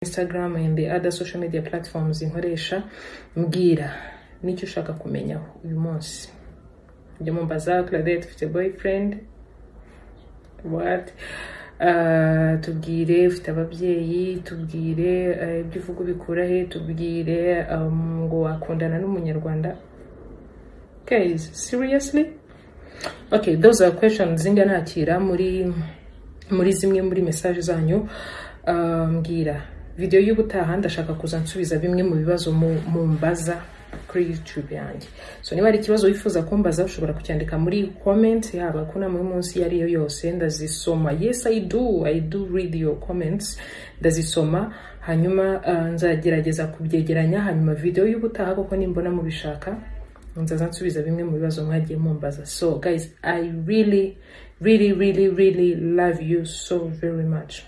Instagram and the other social media platforms nkoresha mbwira n'icyo ushaka kumenyaho uyu munsi njya mumbaza Claudette ufite boyfriend what Uh, tubwire ufite ababyeyi tubwire uh, ibyo uvuga ubikura he tubwire um, ngo wakundana n'umunyarwanda guys seriously okay those are questions njya nakira muri muri zimwe muri message zanyu Uh, mbwira video y'ubutaha ndashaka kuza nsubiza bimwe mu bibazo mu- mumbaza kuri youtube yanjye so niba hari ikibazo wifuza kumbaza ushobora kucyandika muri comment yaba kunama yo munsi iyo ariyo yose ndazisoma yes i do i do read your comments ndazisoma hanyuma uh, nzagerageza kubyegeranya hanyuma video y'ubutaha kuko nimbona mubishaka nzaza nsubiza bimwe mu bibazo mwagiye mumbaza so guys i really really really really love you so very much